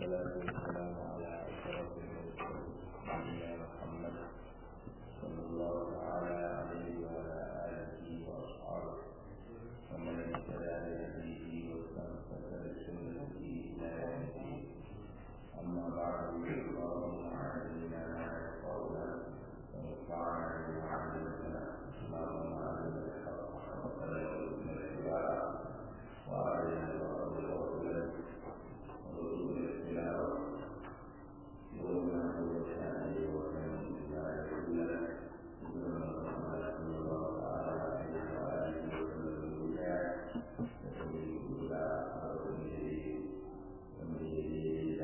والصلاة والسلام على أشرف المرسلين نبينا محمد صلى الله تعالى عليه وعلى آله وأصحابه ومن اهتدى بهديه واستمسك بسنته إلى يوم الدين أما بعد اللهم علمنا ما ينفعنا وانفعنا بما علمتنا اللهم علمنا الحق حقا وارزقنا اتباعه وأرنا الباطل باطلا وارزقنا اجتنابه يومنا هو شأنه وكان بما يقول ابن محمد صلى الله تعالى عليه وآله وسلم الولاء وسبيل الولاء أرض جديد ومن جديد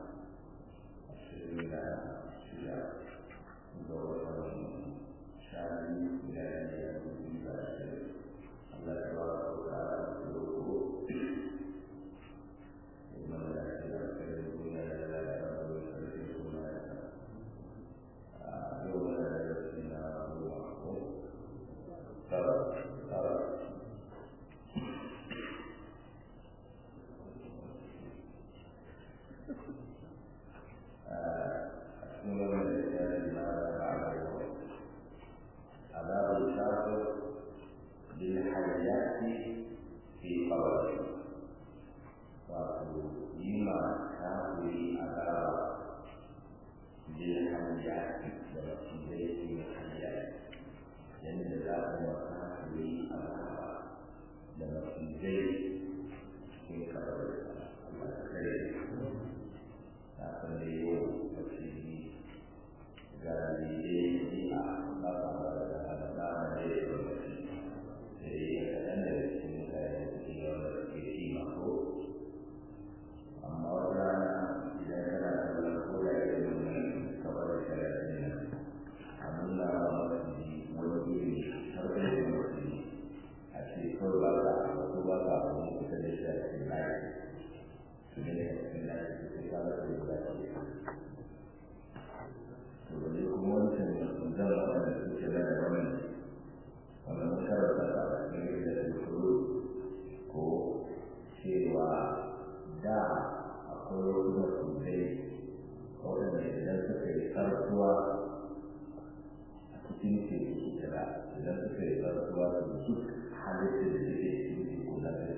أشهد أن دورة شعبي إلى أن يكون بشر الله تبارك وتعالى يقول إن لا يكون لا يكون يوم لا يكون هو ترى ترى أشمل من الإنسان ماذا بعد الوقت عذاب الكافر بالحياة في قبره ويما كافر عذاب بالحياة في بيت الحياة لأن ذلك كافر عذاب لما في بيت في قبره الله خير kafin da yi wa tafsiri ga dalilai a kasa da alama da ya yi lokaci da ya yi kaɗan da cikin mutane da ke yawan da suke ci mako amma wata rana idan kana kallon ko da ya yi wannan kamar da shari'a nan a nuna wa mafi wani iri har da ya mafi a ce kawai ba ka wasu ba ka wani kusa da shi a cikin layi su ne a cikin layi sai ka ga sai ka ce to da kuma wancan zan wanda suke da wannan wannan karanta da cikin da su ko cewa da akwai wasu mutumai waɗanda idan suka yi karatuwa a cikin teku su kira idan suka yi karatuwa su duk halittar da suke cikin teku na da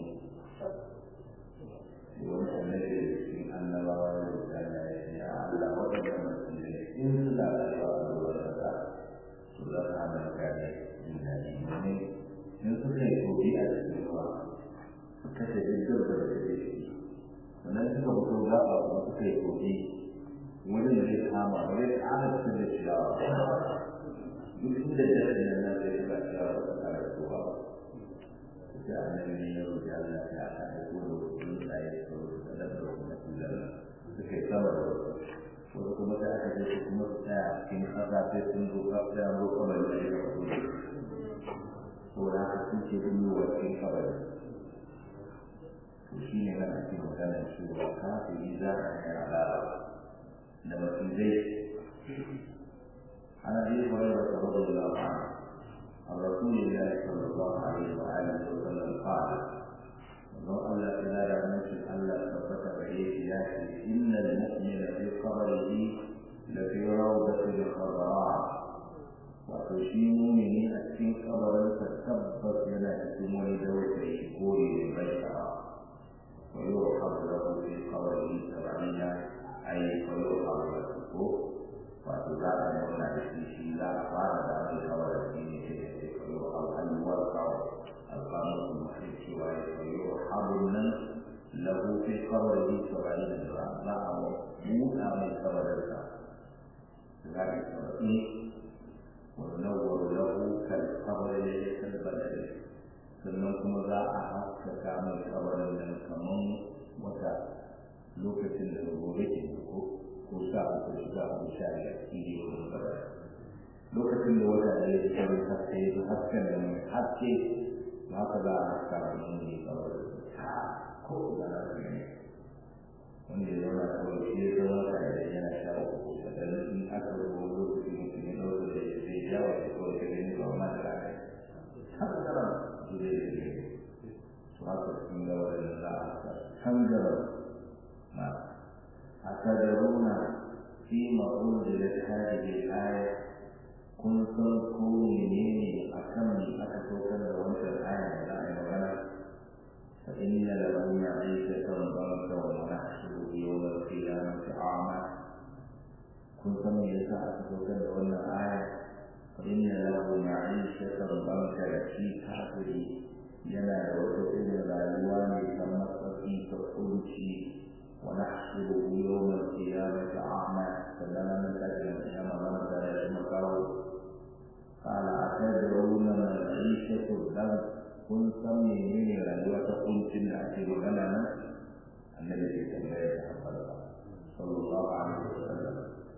su wani annabi da cikin annabawa da mutane ya ce a Allah waɗanda mutumai in suna da yawa a ruwan kasa su za su hana mutane jin daɗi domin in suka yi kogi a cikin ruwa suka ce duk da da suke ciki sannan suka fito gaba kuma suka yi kogi wani da zai kama ba zai ƙara cikin da ciyawa duk inda jami'in nan na zai ga ciyawa ba ta ƙara kowa ba sai annabi ne ya roƙi Allah ya aka aiko da wasu tsuntsaye da wasu kadan da wasu nasilar suka yi sama da wasu wasu kuma sai aka je su kuma su tsaya cikin ƙasa sai sun zo ƙasa ya zo kamar da ya kafa ko da haka sun ce sun yi wa cikin kabari to shi ne nan ake magana cewa kafiri za a yi alama da macizai عن ابي هريره رضي الله عنه عن رسول الله صلى الله عليه واله وسلم قال لو الا اله نفس الا ثبت بعيد ياتي ان المؤمن في قبره لفي روضه خضراء وتشي مؤمن في قبر تثبت لنا اسمه دوت الشكور للبشر ويرحب له في قبره سبعين اي فيرحب له wato za a nuna da shi shi za a fara da abin kawai da shi ne da ke koyo al'alwar kawai alƙamun su mafi cewa ya koyo abin nan lahu fi kawai yi saurari da jira za a buɗa mai kabarinsa za a yi saurari wannan lahu kan kawai da ya kalbata sannan kuma za a haskaka mai kabarin nan kamar wata lokacin da gobe ke ko ko sa uku da sa uku sha biyar shi ne wurin fara lokacin da wata da ya tsaro haske ya hasken da mai haske ba ka za a haska da mun ne kawai ta ko da na ne wanda ya zauna kawai shi ya zama ka da yana sha uku da in aka rubo lokacin mutum ya ɗauka da ya zai yawa da kawai ka gani ba ma da rana haka kana su zai da ne to haka sun ga wajen za a can gaba na أتدرون فيما أنزلت هذه الآية كنتم كونين أكمل أتوكل وأنت الآية لا يغنى فإن له معيشة ضنكا ونحشره يوم القيامة أعمى كنتم يسعى أتوكل وأن الآية فإن له معيشة ضنكا في كافره yana da wata irin rayuwa mai kamar tsaki ta kunci wa nahsuru yawmal qiyamati a'ma sannan nan ta ga kiyama nan da ya makawo qala atadruna ma al-ishatu dan kun san menene rayuwa ta kuncin da ake magana nan annabi ya tambaya ta habbala sallallahu alaihi wasallam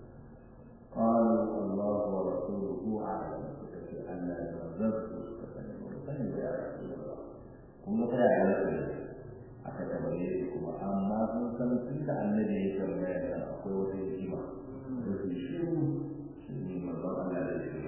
قالوا الله ورسوله أعلم فكفي أن المرزق فكفي يا رسول الله kuma ta yaya rasu aka tambaye su kuma amma sun san tun da annabi ya tambaya da akwai wata hikima da su shiru su ne manzon Allah da shi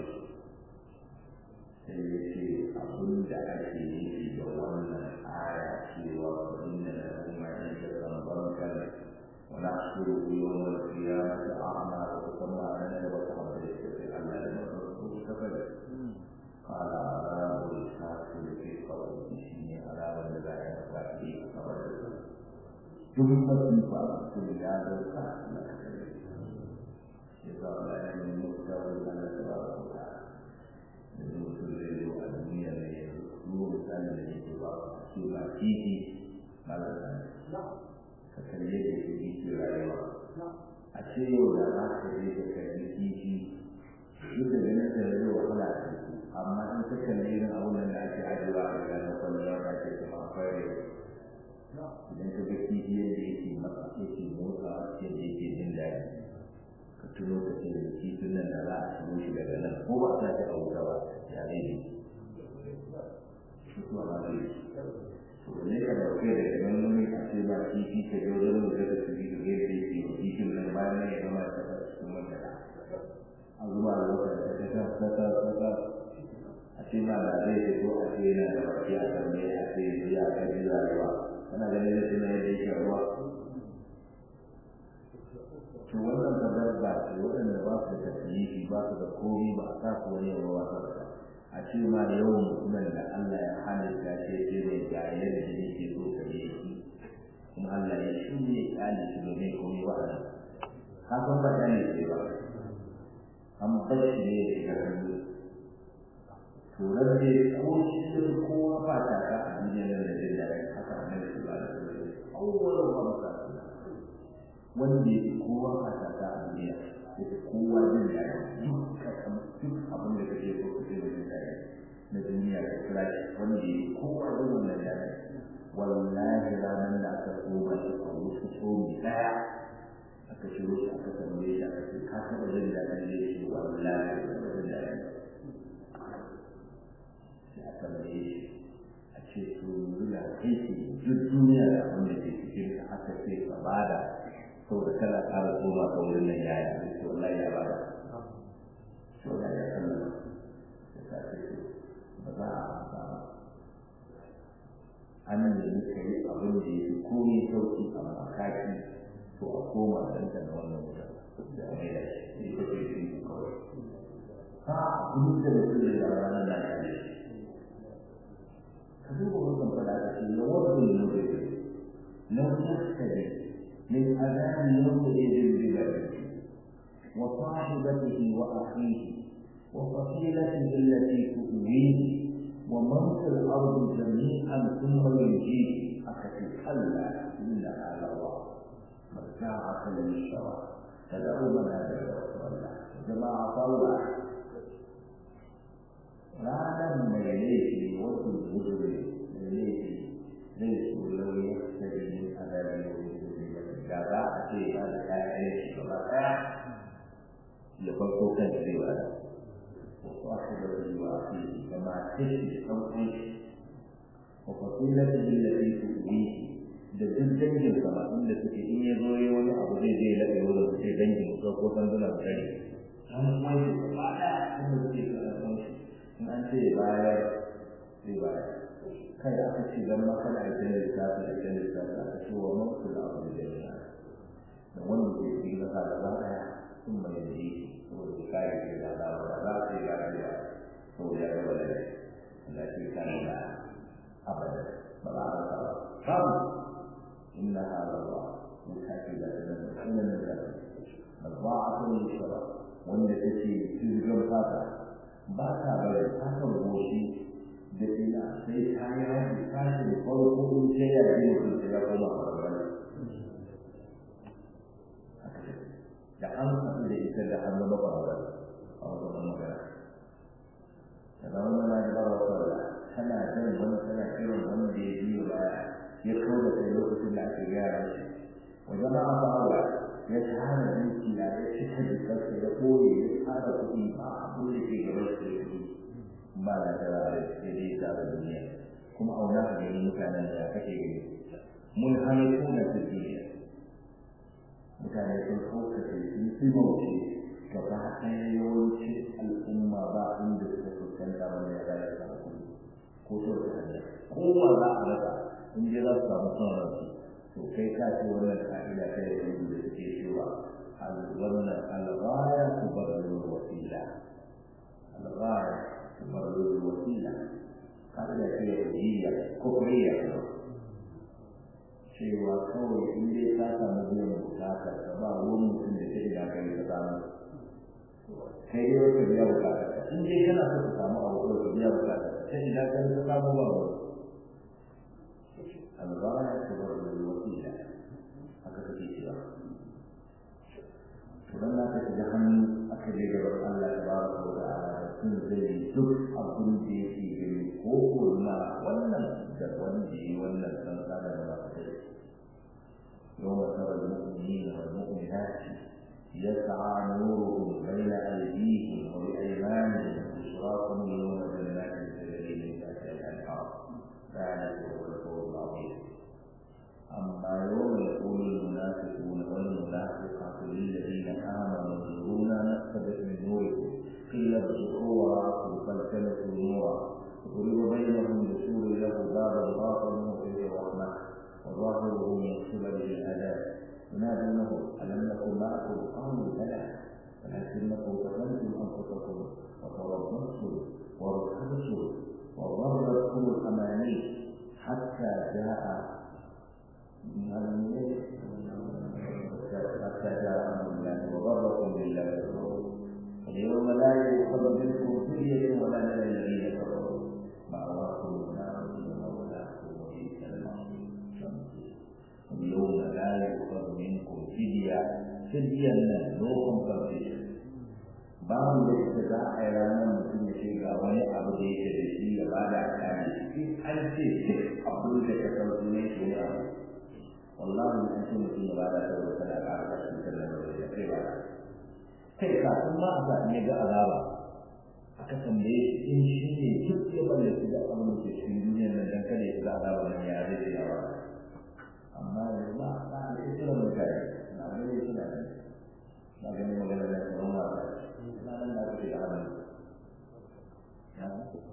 sai ya ce abin da ake nufi da wannan aya cewa inna lahu ma'ishatan bankan wa nahshuru yawmal qiyamati a'ma wa kuma nan da wata hadisi sai Allah ya mutu ta fara قال عذاب الكافر في قوله azabar da za a yi masa a kamar da su duk mafi ba a cikin ya zauka na kasar ya sa wa ya yi mutuwa da na da ba su ta da mutum zai zo a duniya da ya zuwa misali da ya ce ba su ba titi ba da sani ka kalle da ya ke rayuwa a ce yau da za ka je ka kalli titi duk da ganin da zai wahala a ciki amma in ka kalli irin abubuwan da ake ajiyewa a gida na kwallon da ake kuma akwai idan ka ga kifi yadda yake masa yake motsa yadda yake jin daɗi ka tuno ka ce da kifin nan da za a shigo shi daga nan ko ba sa ta auka ba ya zai yi mutuwa ba zai yi to ne ka dauke da ganin wani a ce ba kifi ka je wajen mu da su bi da yadda yake kifin nan bayan nan ya gama ta cikin wanda a zuba da wata da ta ta ta ta ta a ce ma da zai fito a ce yana da baki a kan mai a ce ya ka ji rayuwa kana ganin da tuna yadda yake ruwa to wannan da dabba ce waɗanda ba su da tasiri ba su da komai ba a sa su wani yawa ba a ce ma da yawan mutumin da Allah ya halitta ce ce mai ga yadda yake so ka yi kuma Allah ya shirye ƙali shi domin komai ba a nan ka san ba ɗan ne ba an bar shi ne ya shiga hannu to rabbe ko shi kowa ba ta ka a duniyar da jin daɗi haka annabi sallallahu alaihi wasallam awwalu ma ba wanda ya kowa ba ta ka a duniya ya kowa jin daɗi duk ka san duk abin da kake so kake da jin daɗi na duniya ka kira shi wanda ya kowa jin wannan daɗi wallahi ranar da aka koma shi a wasu tsomi ɗaya aka shiro shi aka tambaye shi aka ce ka taɓa jin daɗin da ya ce wallahi ba jin daɗi sai a tambaye shi a ce to yanzu da kai ce duk duniya da abin da ke cikin ka aka ce ka bada saboda kana ƙara koma ka wurin nan yaya da ce wallahi ya bada to da ya sallama da ta ce to ba za a amsa ba an nemi ka yi abin da ya fi komai sauki amma kaki to a koma ɗanka na wannan wuta da a maida shi ita ce shi kawai ha abin da mutum da ya ranar da ya yi فهو رقم ثلاثة يود المجرم لو يفتدي من أذان يومئذ ببلده وصاحبته وأخيه وفصيلته التي تؤويه ومن في الأرض جميعا ثم ينجيه أكفي كلا إنها لظى مرجعة للشرع تدعو من هذا رسول الله جماعة الله ranar mai laifi wasu gudure mai laifi zai so lauyi ya fita da yin adari da wani gudure da za a ce ya da kayan shi gaba ɗaya ya farko kan zai ba da wasu aka da wani wa fi da ma tashi ɗan ƙun wa fasilar da yin lafi su yi da duk dangin sama inda suke in ya zo yi wani abu zai zai laɓe wurin su ce dangin su ko sanduna su gani an wani gaba ɗaya inda suke karɓar shi in an ce bayar zai bayar kai aka ce don makana a ita lissafi a ita lissafi aka ce wa mafi da abu da jami'a da wanda ke cikin kasa da za ɗaya sun mai da yi saboda ya kare ke da za a za a ce ya rayuwa saboda ya gaba da Allah ce kare da abada ba za a rasa ba babu inna hada ba mun sake da nan nan da nazza'atun lishara wanda take sirrin fata ba ta bari fatan goshi da ina sai ta yi haɗi ta ce farko in ce ya yi mutum sai ya koma farfara da an haɗu da ita da an zama farfara a wajen magana da zama na da ba wa tana jan wani tana kiran wanda ya biyo baya ya kawo da kai lokacin da ake gyara shi wajen ma a bawa ya tara dukiya ya cika jikarsa ya koye ya tara kuɗi ba abin da ke gaban shi ya kuɗi ba na da ya dai ta da duniya kuma auna ka gani mutanen da kake gani mun hana kuna ta duniya mutane sun kaukace sun fi mauce gaba ɗaya yawancin al'umma ba inda suka fuskanta wani ya zai samu kuɗi ko to da hanya kowa za a rasa in dai za su samu son ransu to kai ka ce wannan ka'ida ta yi rubu da suke cewa wannan alghaya tubarru wasila alghaya tubarru wasila ka'ida ce yahudiyya kufriya cewa kawai in dai ka samu biyan bukatar ka ba wani mutum da ta ina kai ka samu kai dai wata biya bukatar ka in dai kana so ka samu abu ka biya bukatar ka ta ina kai ka samu ba wani الغاية تبرر الوسيلة هكذا في سياق ولما تتجهن أكد جبر الله تبارك وتعالى تنزل جزء أبن في بالكوك والماء والنم والنجي والنم كان لما يوم ترى المؤمنين والمؤمنات يسعى نورهم بين أيديهم وبأيمانهم بشراكم يوم جنات تجري من تحتها الأنهار ذلك هو الفوز العظيم أما يوم يقول المنافقون والمنافقات للذين آمنوا انظرونا نقتبس من نوركم قيل ارجعوا وراءكم فالتمسوا نورا وضرب بينهم بسور له بابا باطنه فيه الرحمة وظاهره من قبل الأذى ينادونه ألم نكن معكم قالوا بلى ولكنكم فتنتم أنفسكم وتربصتم وارتبتم وغرتكم الأماني حتى جاء حتى جاء أمر الله وغركم بالله اليوم لا يؤخذ منكم فدية ولا من الذين كفروا مأواكم النار ومولاكم وبئس المصير اليوم لا يؤخذ منكم فدية فدية نو compensation babu da ita za a yi ranar mutum ya ce ga wani abu da yake da shi ya ba da kare shi an ce duk abin da ka san sunan shi ne abu wallahi an ce mutum ya ba da saboda kada ka ga shi kan da ya kai ba kai kafin ma a sa ne ga azaba aka tambaye shi in shi ne duk ya mallaki da abin da ke cikin duniyar nan dan kada ya ga azaba nan ya zai ya ba amma yanzu ba ba da ita mutane na gani suna ne na gani magana da tsoron ba na nan da kake da hannu ya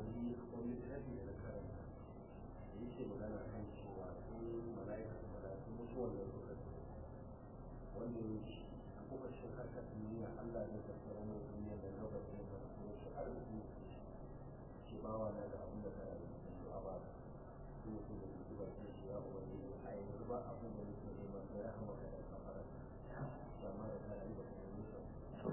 wanda ya ci a kokashin harkar duniya Allah ne ka tsara mu duniya da lokacin da kuma shi arziki shi ba wa da abin da ka yi a ba su mutum da su ba su shi ya ubangi a yanzu ba abin da nake nema sai rahama ka da kafara amma da ka yi ba ka yi nisa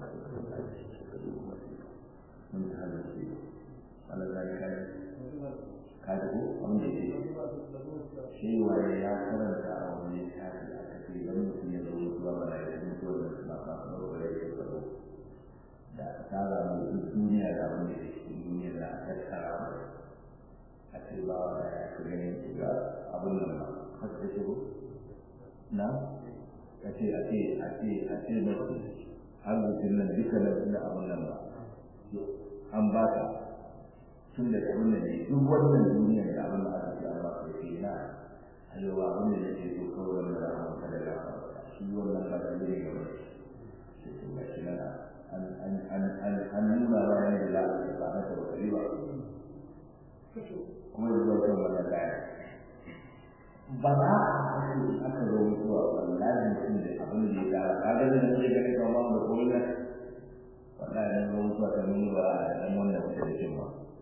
mun ta hada shi Allah ya kai ka da ko abin da yake shi waye ya karanta a wani tafi aka ce dan mutum ya zo mutuwa ba da yin mutuwa da suna fasa da wani ya tsaro da ta ga mu duk duniya da abin da ke cikin duniya da aka tsara mu a ce ba wa ya ka gani ga abin nan ba har da shi na a ce a ce a ce a ce mace har mutum nan duka da abin nan ba an ba ka tun da abin da ne duk wannan duniya da abin da aka ce an ba ka ce na halewa abin da nake so kawai wanda za a maka da gafa shi wannan ba da ne ga wani sai to ga shi nan an an an an an nuna ba ne da za a ce ba ta wata riba kuma da zuwa kan wannan kaya ba za a haka aka zo mutuwa wallahi mutum da abin da ya kara kaga da nan zai gani kamar da komai na wallahi dan zo mutuwa ta nuna ba a dan wannan mutum da cin ba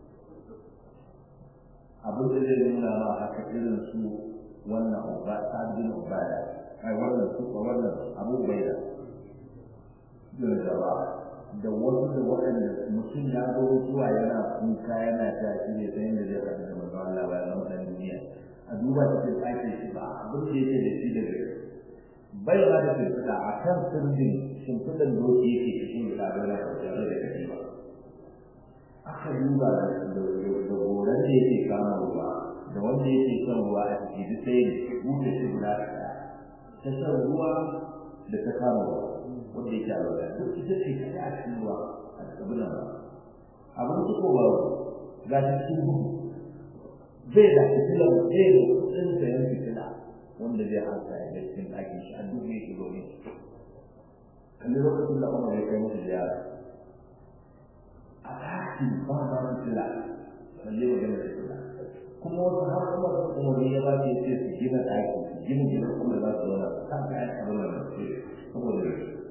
abin da zai nuna ma haka irin su wannan uba sabbin ubada ai wannan su wannan abu bai da da da wasu da waɗanda mutum ya zo mutuwa yana kuka yana ta shi ne sai da zai faɗi da manzo Allah ba na wannan duniya a duba cikin ɗakin shi ba abin da yake da shi daga bai ba da shimfiɗa a kan sirrin shimfiɗan doki yake cikin da ɗaga na kwanciyar da kake ba aka duba da goran da yake kama ruwa da wanda yake son ruwa a ciki duk sai buɗe shi guda ɗaya ta shan ruwa da ta kama ruwa wanda yake a ruwa duk ita ce kaɗai a cikin ruwa a cikin nan abin su ko ba ga cikin gudu zai da fitilar zai da kudin sayan fitila wanda zai hasa ya ga cikin ɗakin shi a duk yake zaune kalli lokacin da umar ya kai musu ziyara a ɗakin ba ba fitila balle magana fitila kuma wasu har kuma su umarni ya ba su ya ce su gina ɗaki su gina gina kuma za su zauna kan kayan abin da su saboda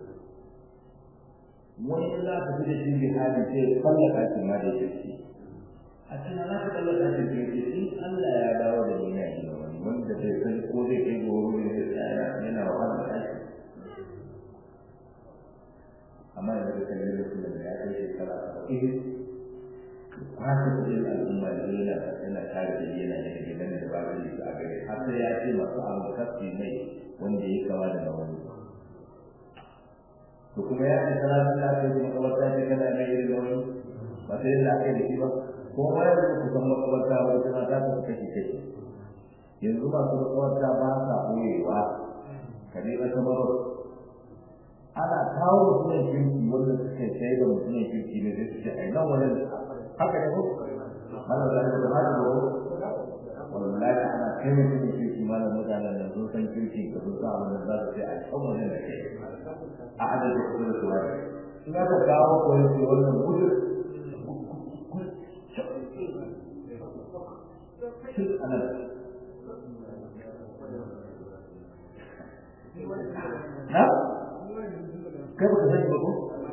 wani in za ka fi da shi jihadi sai ya kwalla ɗakin ma da yake ciki a cikin na ka ɗaga ɗakin da yake in Allah ya dawo da ni ya gina wani wanda bai san ko zai kai gobe ne zai tsaya yana wahala ɗaki amma yanzu da kalli da kuma ya kai shekara saba'in kwashe kudin al'umma da yana yana tare da yana da gidan da ba zai yi a gare har sai ya ce masu abu kafi mai wanda ya kama da wani to kuma ya ce sana sun lafiya kuma kabarta ce kana mai irin da wani ba sai da aka yi da shi ba ko ma ya zuwa kusan makabarta wani tana ta ta kashe kashe yanzu masu makabarta ba sa ɓoyewa ka ne ka samar ana kawo mutumin kirki wanda suke sai da mutumin kirki ne sai su ce ai nan wani haka ne ko mana da da haka ko wallahi ana kai mutumin kirki mana mutanen da sun san kirki ka sun san abin da za su ce a kan wani da ke a adadin kudin su wani in aka kawo ko yake wannan gudun ana na kai baka sani ba ko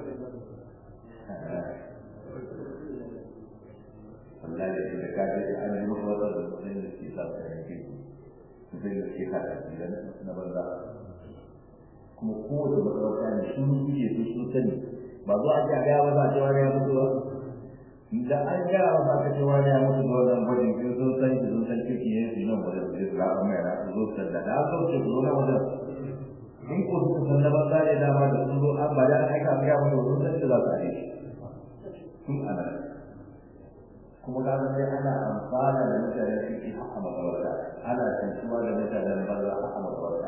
wallahi da ka ji an yi maka wata da mutum da ke sa ka yanke mutum da ke haka idan na banza kuma kowace makarauta ne sun kuke su sun sani ba zo an ga ba za a cewa ya mutu ba da an ga ba za ka cewa ya mutu ba wannan gwajin kin sun san ki sun san kiki ne su nan wajen su ga amma ya zo su da da zo ce ku na wajen in ko suka san na banza ne dama da sun zo an ba da an aika ga mutu sun san da za su yi sun ana kuma ka ga sai ana amfana da mutane su ki haka makawarta ana tantuwa da mutanen banza haka makawarta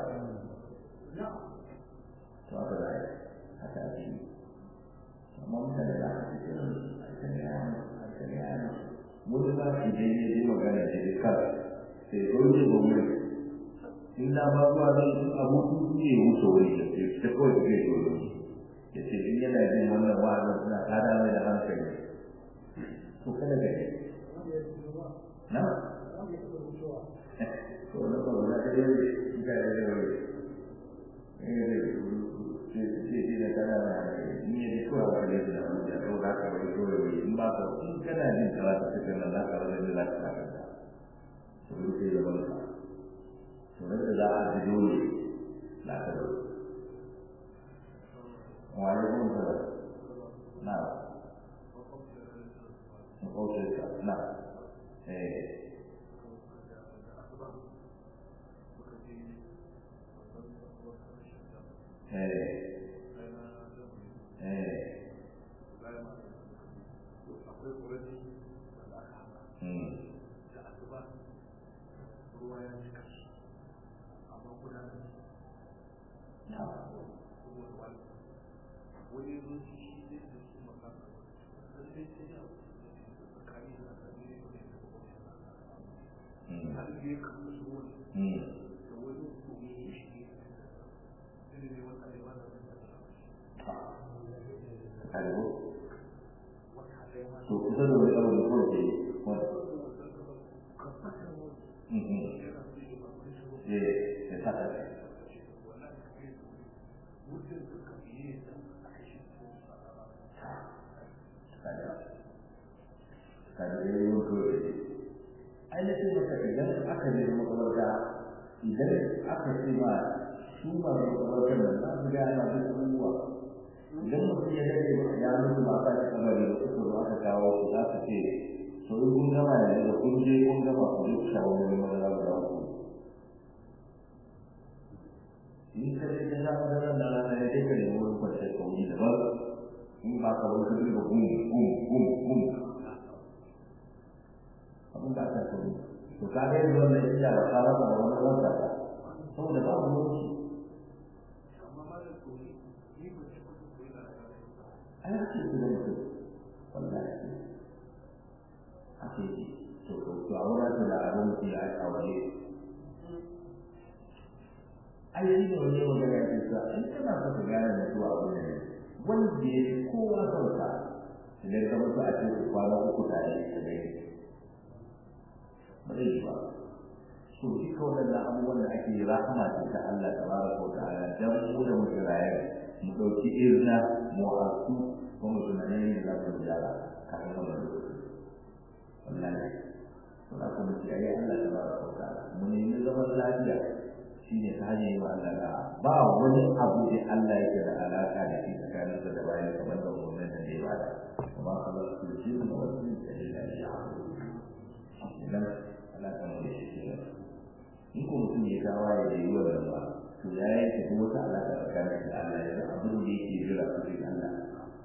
to aka da haka ake amma mutane da aka ce aka ne aka ne ana mun ba shi dai ne dai magana da dai kar sai dole ba mu in da ba zuwa zan su abu su ne wuce wuri da ke ta kawai ke dole ya ce in yana jin wannan wa'azin suna tada mai da hankali to kada ga na to na ba na da yau ga da yau eh ce da kana da ni ne ko ba da da mu da ko da ka wai ko wai in ba ka in kana jin karatu ta kana da ka da da ka ka to sai da ban ka to da za a ji dole la ka da wa alaikum salam na makwaucinka na eh to kusa da wani abu da kawai ke eh sai ta ta kada kada yayi wato ai na ce maka idan aka je makabarta idan aka ce ma su ma makabartar nan za su gaya ma duk abubuwa idan mutum ya dade ya mutu ba ta ci kamari da suka zo aka kawo su za su ce to in kun gama da da kun je kun gama ku je ku shawo wani madara guda uku in ka je ka sha madara da rana ya kai ka nemi wani kwanciyar kauri daban in ba ka wani kudi ba gum gum gum gum abin da aka kauri to ka ga yanzu wannan iya ba ka rasa da wani wanda ka saboda ba mu lokaci ai ake su da mutum wallahi ake yi to to to a wurin da abin mutum ya aika waje ai shi ne wani magana ya ce sa in kana so ka gane mutuwa abu ne wanda ya fi kowa sauka idan ka mutu a ce ku kwana uku tare da dai ba zai yi ba so duka waɗannan abubuwan da ake yi rahama ce ta Allah ta bara ko ta ala dan mu da muke raye mu ɗauki izina mu hasu ko mu tunani ne da za mu gyara kafin wannan lokaci wallahi to da kuma ci ayi Allah ta bara ko ta mu nemi zaman lafiya shine ta hanyar yi wa Allah da ba wani abu da Allah yake da alaka da shi tsakanin da bayan kamar da wannan da ya bada kuma Allah su ji mu wannan da ya yi idan Allah ta mu shi ne in ko mutum ya gawa ya yi wannan ba to ya yanke kuma wata alaka tsakanin da Allah ya da abin da yake jira su ji Allah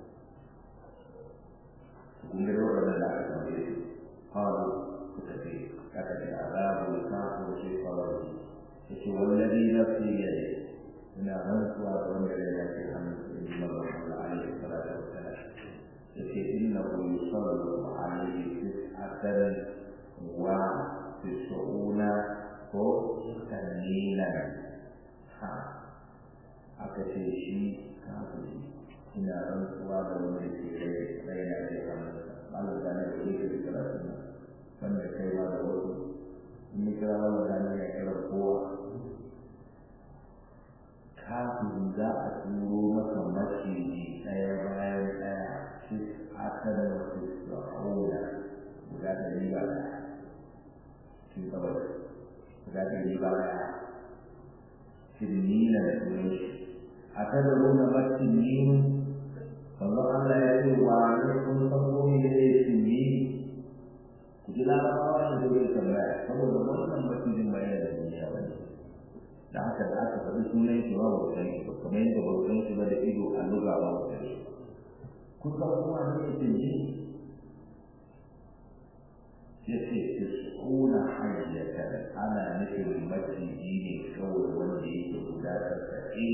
kun ga wannan da aka tambaye shi hawo suka ce aka ce azabu kafu shi kawai yace wallazi nafsi yadi ina rantsuwa da wanda ya yake hannun in Allah alaihi salatu wassalam yace innahu yusallu alaihi tis'atan wa tis'una ko tanina ha aka ce shi kafiri ina rantsuwa da wanda ke rai rai na da hannun Allah da ne da yake da karatu wanda kai ma da wasu in kira wannan da ne ya kira kowa kafin za a turo maka maciji ɗaya bayan ɗaya shi aka da wasu sa'oda guda ɗari ba ɗaya shi kawai guda ɗari ba ɗaya tinnina da sunan shi aka da nuna maciji wanzu Allah ya ce wa ne kun san ko me ne tinni ku ji larabawa da zai tambaya saboda wannan macijin bayan da duniya ba ne da haka da aka faɗi sunan shi ba ba san shi ba kamar yadda ba san shi ba da ido a luga ba ba san shi kusan kuma ne ya tinji ya ce tisuna hajjata ana nufin maciji ne kawai wanda yake guda tasa'in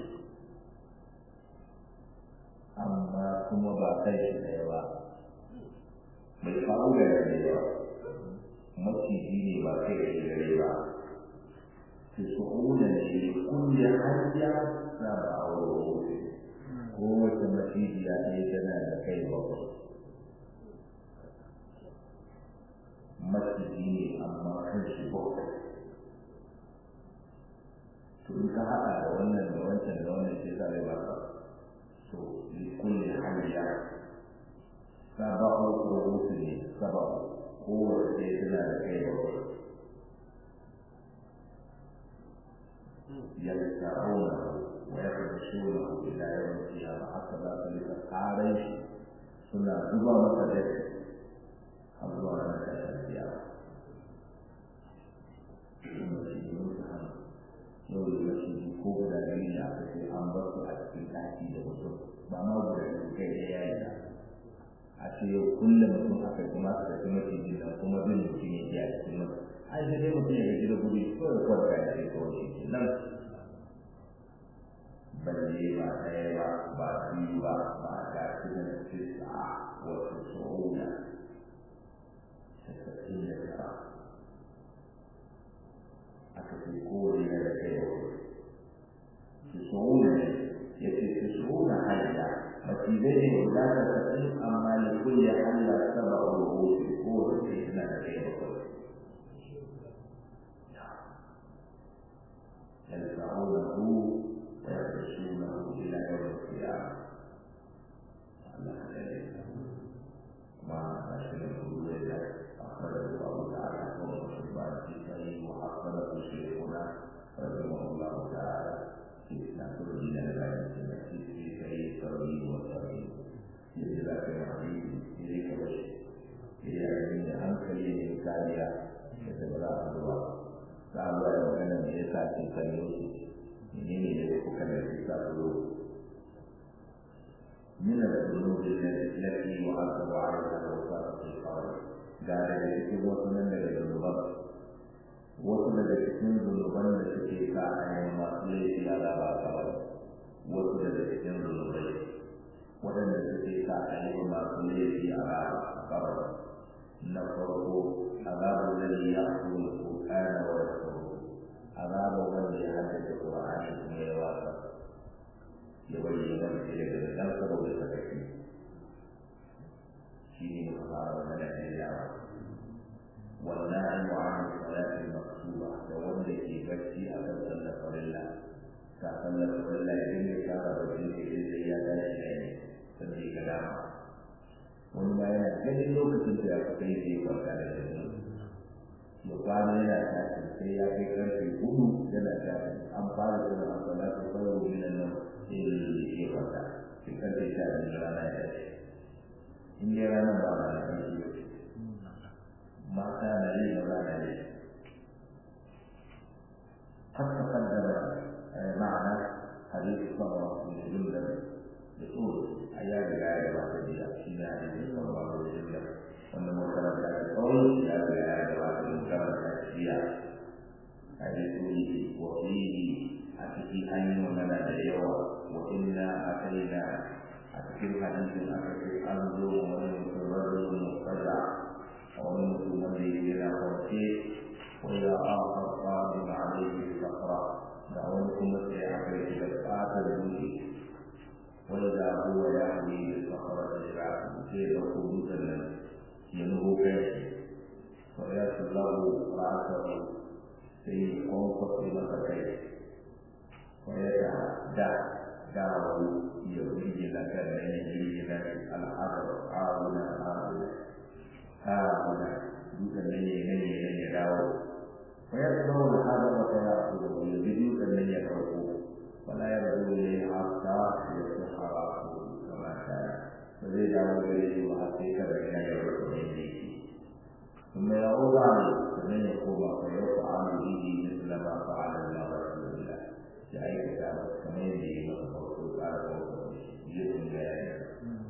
amma kuma ba kai shi ɗaya ba bai faru da yare ba maciji ne ba kai shi gare ba تسعون لكل حجة سبع رؤوس قوة مسيح يا أيتنا لكي بطل مسيحي أما كنش بطل to in ka haɗa da wannan da wancan da wannan sai zai ba ka to li kulli hayya sab'u ru'us ne sab'u kowace tana da kai bakwai يلتعونه ويخرجونه إلى يوم القيامة حتى لا تلك قارش سنة دبا مقدس الله لك القيامة yau da yashi ko guda biyu ne aka ce an bar su a cikin ɗaki da mutum ba ma guda biyu kai da yayi da a ce yau kullum mutum aka kuma aka tafi maciji nan kuma bin mutum ya ji a cikin mutum ai sai dai mutum ya gaji da gudu ko ya kwanta ya ce kawai shi ke nan balle ba ɗaya ba ba biyu ba ba ga su da tisa wasu su'una tasa'in da tara aka ce kowane na da kai su su'una ne ya ce su su'una hanya macizai ne guda tasa'in amma da kulle Allah saba a rubutu kowace suna da kai bakwai cikin kallo menene ne kuka da shi sa zo من الذنوب التي يعذب عليها الوفاء في القبر قال لك وصلنا للذنوب وصل لك من ذنوبا التي كان ليس على القبر وصل لك من ذنوبين وأن التي كان ليس على القبر نفره عذاب الذي يأخذ القرآن ويحفظه عذاب الذي يحدث القرآن ويواصل ya bayyana da shi daga dan saboda sakaki shi ne muka fara wannan da yawa wannan mu'amalar salatin maktuba da wanda ke bacci a kan sallar farilla ta sallar farilla idan ya fara bacci ne sai ya tashi ne sai ga dama wani ma yana ganin lokacin da ya kai sai ya kwanta da shi ya kwana yana tashi sai ya kai karfe hudu yana tashi an fara suna a salatu kawai minan nan sai ya kwanta sai karfe sha biyu rana ya tashi in dai ranar ba na da ƙarfi mata na yi ba za na yi قد تقدم معنا حديث صلى بن جندب يقول أيام الآية الواحدة في حديث صلى الله عليه وسلم أن منكر القول لا الآية الواحدة منكر الأشياء حديث وفيه أتي أن ومن اليوم وإنا أتينا أتي حديث أتي أنظر ومن الرجل المضطجع ومن من إلى قرشيه وإلى آخر قادم عليه الصخرة دعوتكم السياحة إلى الآخر وإذا هو يحمي بالصخرة شعبه سير قدوسا ينهو كاشف ويصل له رأسه في قنصة مكتيه ويتعدى دعوه يريد لك أن يجري لك الحجر هاهنا هاهنا هاهنا دوسا نيني نيني نيني دعوه ويتبع الحجر ويأخذه يريد أن يتركه ولا يرجو إليه حتى يصبح رأسه كما كان فزيد دعوه إليه وحقيقة بين يرد إليه ثم يعود عليه فمن يقوم فيفعل به مثل ما فعل الله رسول الله لأي كتاب كما يجري وتفوت على جسم بيانه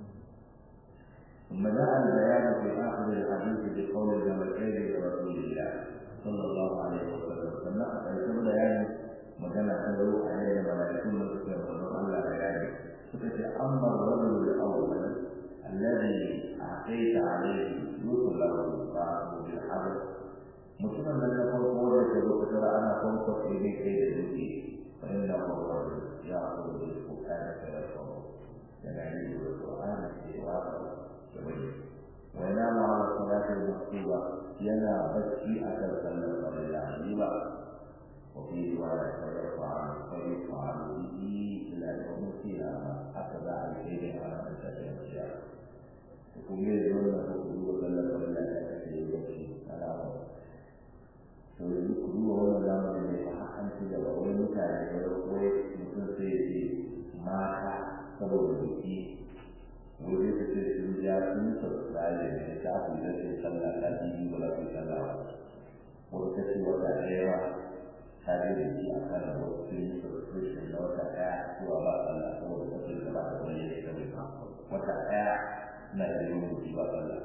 ثم جاء البيان في آخر الحديث بقول جمالين لرسول الله صلى الله عليه وسلم ثم أتيت بيان magana ta zo a yadda malaikun da suke manzon Allah bayani suka ce amma rajul al-awwal alladhi a'tayta alayhi yusallu fa'u bil hadr mutumin da na farko da ke zo kusa ana farko sai dai kai da duki fa inna rajul ya aqulu bil qur'ani fa yaqulu yana yi da qur'ani ke wa da wani wa yana ma'a salati al-maktuba yana bacci akan sallar farilla ni ba وفي رواية فيرفع فيرفع به إلى يوم القيامة هكذا عليه على من تشاء القيامة يقول لي يقول لك كلوا ولا ولا تأتي يمشي على to yanzu ku duba wannan zamanin ne fa an ci gaba wai mutane da wai mutum sai ya ce mata saboda biki wai zai ce sun ja sun sassare ne ta ku da sai sallah ta biyu ba za su yi sallah ba wata ta ce wata ɗaya tare da shi a kan wasu subscription na wata ɗaya zuwa ba sallah saboda kafin da ba ta bayyana da mai wata ɗaya na da yin rubuci ba sallah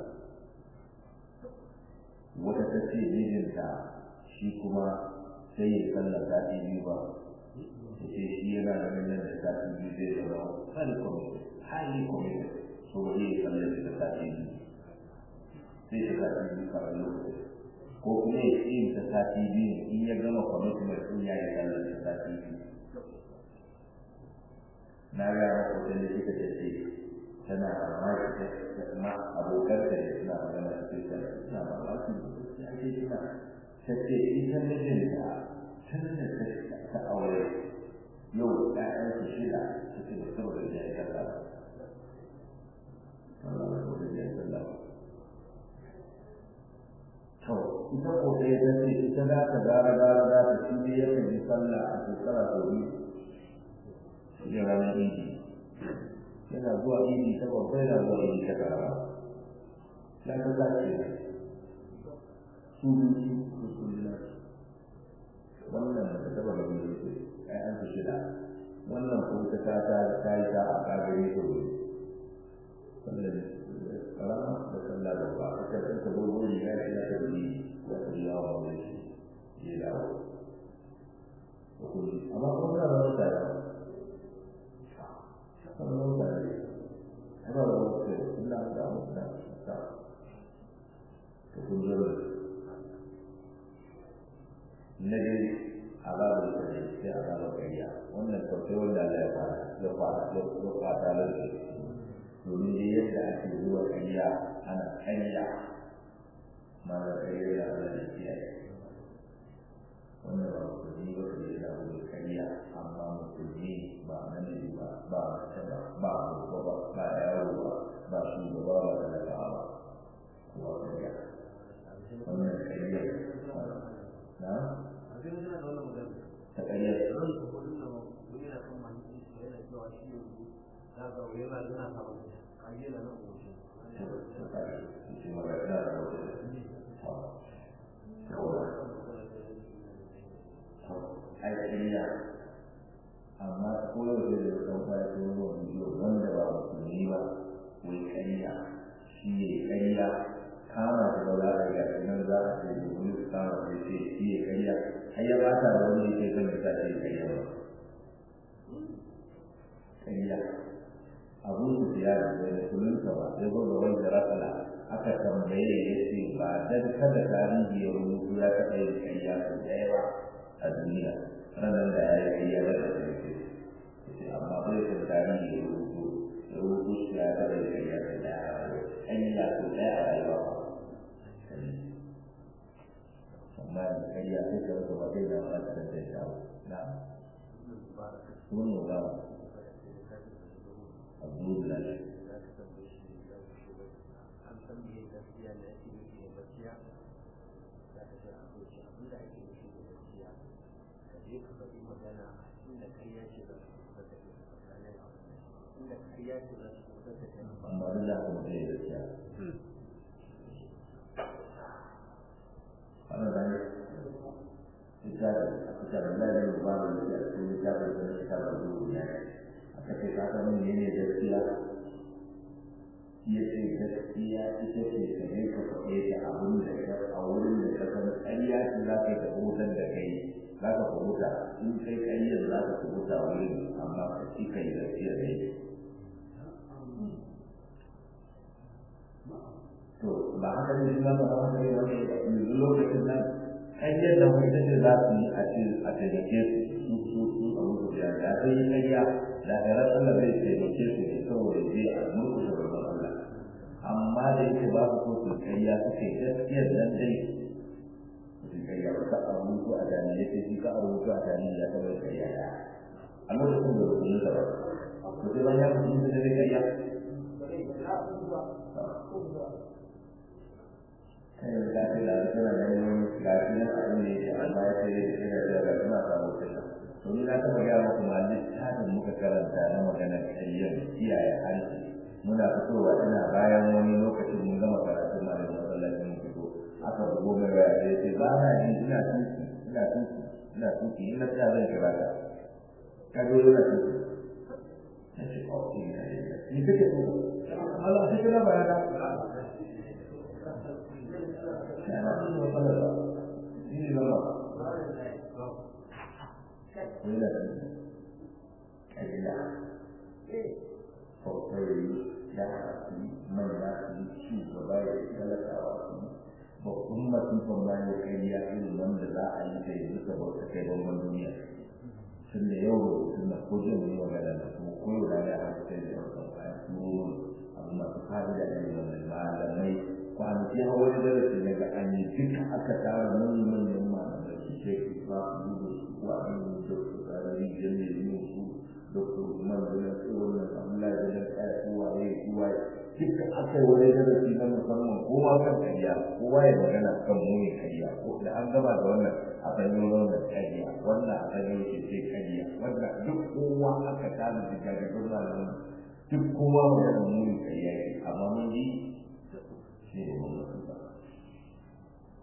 wata ta ce mijinta shi kuma sai ya sallah sati biyu ba ya ce shi yana da nan da sati biyu zai zama highly committed highly committed so ba zai sallah da sati biyu sai ta sati biyu kawai lokacin ko kuma ya ce ta sati biyu in ya gama commitment din ya yi sallar ta sati biyu na ga rahoton da suka ce ce tana mamaki ta kuma abokan ta da suna magana da su ta suna mamaki da ake suna ta ce ita mijinta tun da ta aure yau ɗayan su shida ta ce da saboda ya yi sallah Allah ya yi sallah to ita ko ɗaya ta ce ita za ta gara gara za ta shi ne yakan yi sallah a shekara sau biyu shi ranar idi yana zuwa idi ta babba yana zuwa idi ta karama ya ta za ce ne su biyu su su su wannan da ta taba da wannan ko ta ta ta ta yi ta a kagare ta wuri wannan karama da sallah da ba aka san ta gogo ne ya ce ta yi ya ta yi yawa wani shi ya dawo amma kuma da wani tare kan wani tare ana da wani tare ina da wani tare ta ta kun zama na dai azabar da ne sai azabar kariya wannan kyautai wanda Allah ya fara ya fara ya fata lalle domin dai yadda ake zuwa kariya ana kariya ma da kariya da Allah ya kiyaye wannan ba musulmi ba da ya zaɓi kariya amma musulmi ba namiji ba ba mace ba ba babba ba ba yaro ba ba shugaba ba da daga ba kuwa kariya wannan kariya na ta kariya ai kariya amma ko yau da ya san fa ko ruwa bidiyo wanda ba musulmi ba wai kariya shi ne kariya kama da ba za a ga nan za a ce domin su kama sai ce shi ne kariya har ya bata da wani yake kan da ta ce kariya ba kariya abun su ya da da kullun sa ba sai zo da wani rasala aka tambaye ya ce ba dan kada tarihi ya rubutu ya taɓa yin kariya sau da yawa a duniya ranar da ya yi ya da ƙarfi ce amma bai san tarihi ya rubutu ya rubutu shi ya taɓa yin kariya sau da yawa an yi ya sau da yawa rayuwa amma da kariya sai ka rasa ba zai zama da da shawo na sunan ba Abdullah amma duk da kuma zai gaskiya ana da ne ita da ita da lalai ba da ya ce ita da da ita da duniya aka ce ka san ne ne gaskiya ya ce gaskiya ita ce ka ne ka faɗe ta abin da ka a wurin da ka san ƙarya ce za ka yi ka hutar da kai za ka huta in kai ƙaryar za ka huta wurin amma ka ci kai gaskiya ne to ba haka ne ba ba haka ne wani yanzu lokacin nan ƙaryar da wani ce za su yi a ce a taimake su su su su a mutu da ya sai yi ƙarya da ɗarar Allah zai taimake su ne saboda zai a murkushe babban Allah amma da yake ba su so su ƙarya suke gaskiyar nan dai su ƙarya ba ka a mutu a dani ya ce shi ka a mutu a dani ya taɓa ƙarya ya a lokacin da ba su yi ba to sai ban ya mutu da zai ƙarya kai da ta da tana da wani lafiya a ne amma ya ce ina da ga kuma samu kai to ni na taba ga muku ma littafin muka karanta na magana kariyan kiyaye harshe muna fitowa ina bayan wani lokacin mun gama karatu ma da masallacin mu fito aka bugo mai waya da yace ba na ji ina tuki ina tuki ina tuki ina ta zan kira ka ka zo ina tuki nace oh ina ni kake so Allah sai kana bayana kana cikin matsalar ba shi ne zama wanda ƙarya kwakwai ya haɗu manya su yi shugaba ya yi talakawa su yi babban masifan ma ya ƙarya irin wanda za a yi da yanzu saboda kai bangon duniya tun da yau rubutun na ko jin yi magana da kuma koyo da ya haɗu sai da yau kan kayan tsohon abu masu fa'ida da yin wannan malamai kwanaki a wani darasi na ga an yi duka aka tara manyan manyan malamai su ce ku ba su yi da su wa an yi da su tsarari jami yin su da su kuma da na su wannan abdullahi da na kaya su waye su waye duka aka yi wani darasi na musamman kowa kan kariya kowa ya magana kan muni kariya ko da an gama da wannan a san yi wannan kariya wannan a san yi ce kariya wannan duk kowa aka tara da jagagun malaman duk kowa magana muni kariya amma mun ji shi ne mun ba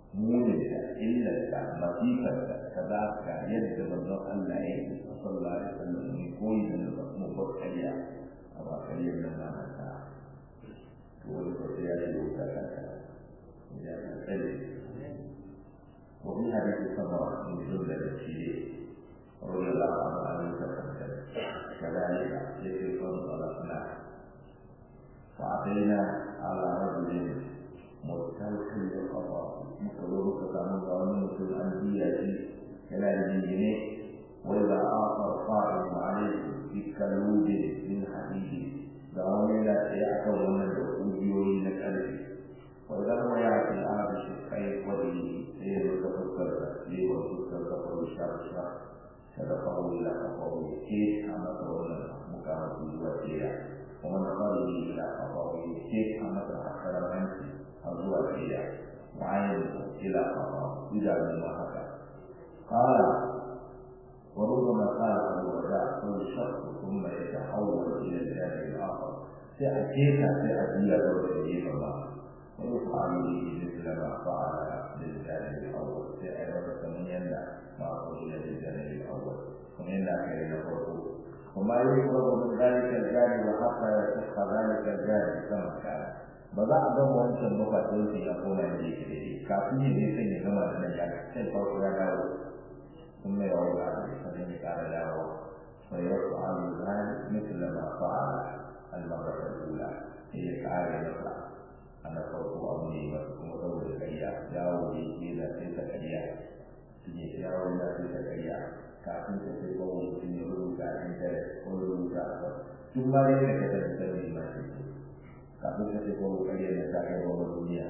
muninta illarta masifarta kaza ka yadda manzon Allah ya yi sallallahu alaihi wasallam ne koyi da mu bakkariya a bakkariyar nan ma na ta to wani ko ya yi wuta kanta ya ta tsare wa min hadisi sama min jumla da shi رضي الله عنه أن يتقدم كذلك يكفي طلبنا وأعطينا على رجل مستلقي القضاء مقلوب كان ظالم في الأنبياء إلى الجنين وإذا آخر قائم عليه بكلوب من حديد دعوني لا يأكل من الأوديوي نكاله وإذا هو يأتي الأرض شقي وجهه ليتفكر ليتفكر الشر الشر صدقه إلى قضاء كيف أمر ولا مكانه وسيلة ومن قال إلى قضاء كيف أمر أكثر منه الزوى فيها وعينه إلى قضاء إذا من هكذا قال وربما قال أبو الرجاء كل شخص ثم يتحول إلى الجانب الآخر سأتيك سأتي له الله ويفعل به مثل ما فعل للجانب الأول سأتي من يمنع ما إلى الجانب الأول ومن كان يفرقه وما يفرق من ذلك الجانب حتى يصح ذلك الجانب كما كان ba za a gama wancan bukatun su ya koma da yake da shi kafin ya je sai ya gama da nan ya sai farko ya dawo sun mai yawo da aka sanin ya kara dawo sai ya su alu zai misali ma fa'ala al-marrata al-ula sai ya kare masa a na farko abu ne masu kuma saboda kariya yawo da yake da sai ta kariya su ne yawo da sai ta kariya kafin ta sai kawo mutum ya rubuta a intanet ko rubuta a tun ma dai da ka tafi sanin ma sai kafin ka ce kowa ƙarya da ta kai wa duniya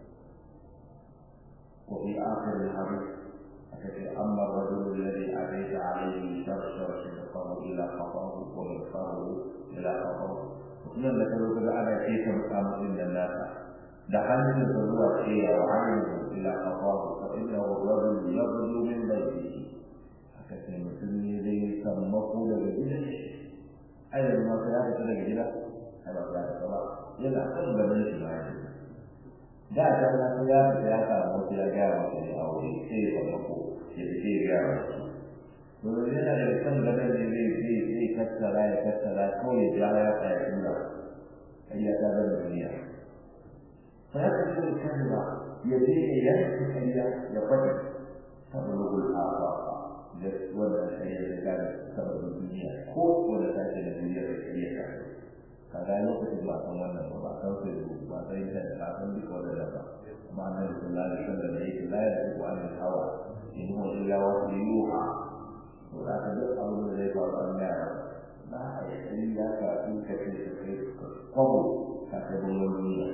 وفي آخر الحديث التي أما الرجل الذي أتيت عليه شرشر صدقه إلى قضاه ومغفره إلى قضاه وكنا ذكروا كذا أنا كيف مقام إن الناس دخلت الزروع شيء وعينه إلى قضاه فإنه الرجل يبدو من بيته هكذا مثل يدي سمقوا لجدته أيضا ما سيأتي لجدته هذا لا yana kan gaban shi ma yanzu da ta na ta ya ta ya samu wasu ya gaya masa ne a wuri sai ya mako ya fi sai ya gaya masa domin yana da kan gaban ne zai zai zai kattara ya kattara kawai ya ja ya tsaya tura ƙarya ta zama duniya fa ya ka ce kan ba ya je ya yanke ƙarya ya faɗi saboda gulhafa da wannan ƙarya da gane saboda duniya ko wanda ta ce da duniya da ƙarya ta kaga lokacin ba san wannan ba ba san sai ba san ita da ba san duka wannan ba amma annabi sallallahu alaihi wasallam yake la ya ku an hawa in huwa illa wa yuha to da ka duk abin da zai faru an ga ba a yi sai ya ka in ka ce ka kai kwabo ka kai bangon duniya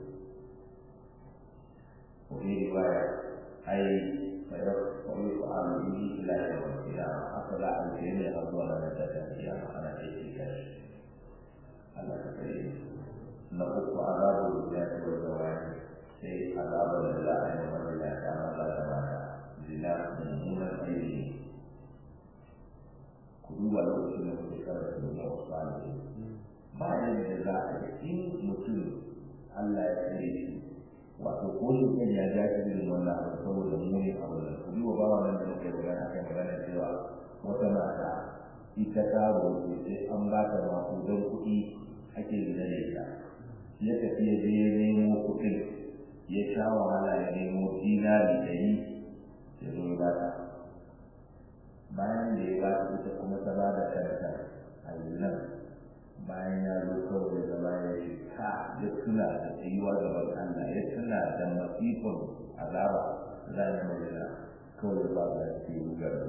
ko ne riwaya ai fa ya ko yi ko an yi ila ya wa kiyama haka za a yi ne har zuwa ranar da ta kiyama ana aiki kai Allah ka kare na uku azabu da ya ko da wani sai azabu da za a yi mana da ta maza da mata zina mummunan aiki ku duba lokacin da kuke karanta da wasu bayan da za a yi in mutum Allah ya kare shi wato ko shi kan ya ja shi irin wannan abu saboda muni abu da ku duba ba wannan da muke magana akan magana cewa wata mata ita ta roƙe sai an ba ta maƙudan kuɗi ake zina da ita ya tafi ya je ya nemo kuɗin ya sha wahala ya nemo dinari ɗari ya zo ya ba ta bayan da ya ba ta ita kuma ta ba da kanta a zinan bayan ya zo kawai da zama ya ce ka ya tuna da tsayuwa gaban Allah ya tuna da masifin azaba za ya mai da kawai ba da ke rugar da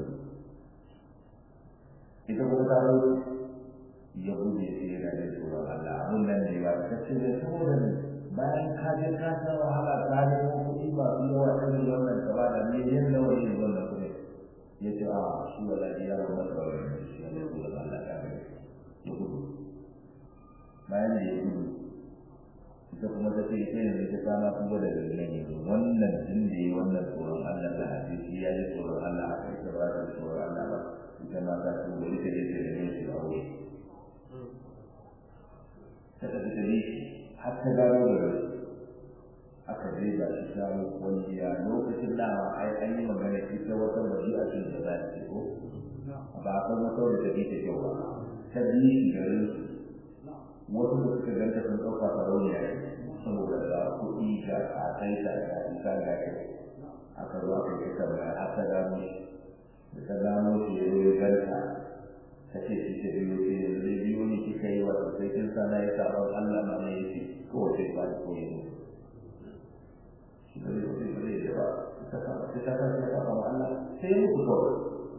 ita kuma ta zo ya bude sai yana da tsoron Allah abun nan ne ba ta ce da saboda ne bayan ka je ka san wahala ka nemo kuɗi masu yawa irin wannan ka ba da miliyan nawa ne wannan kuɗi ya ce a shi wala ya ba masa wani shi ne tsoron Allah ka ga ya gudu bayan da ya gudu ita kuma ta ce ita yanzu ta kama kuma da dalilin yanzu wannan tun da ya wannan tsoron Allah da hadisi ya yi tsoron Allah a kai ta ba ta tsoron Allah ba ita ma ta ce wani ta je ta rene shi a wuri ta tafi ta bi har ta gano da rai aka je ba shi samu kwalliya lokacin dama ai an yi magana ita wata maji'a ce da za ta ko ba a san wata wadda ta ta kyau ba ta biyu shi garin wasu da suka ganta sun ɗauka farauniya ne saboda ga kuɗi ga ƙasaita ga isa ga kai aka zo aka yi tambaya aka gano shi da ta gano shi ya zo ya ganta ta ce shi ta biyo ce yanzu zai biyo ni kika yi wato sai kin sana ya sabon Allah ma ne yake kowace ba da koyi ne shi ba zai ba zai ba zai da ba ta kama sai ta kama ta kama Allah sai ya mutu kawai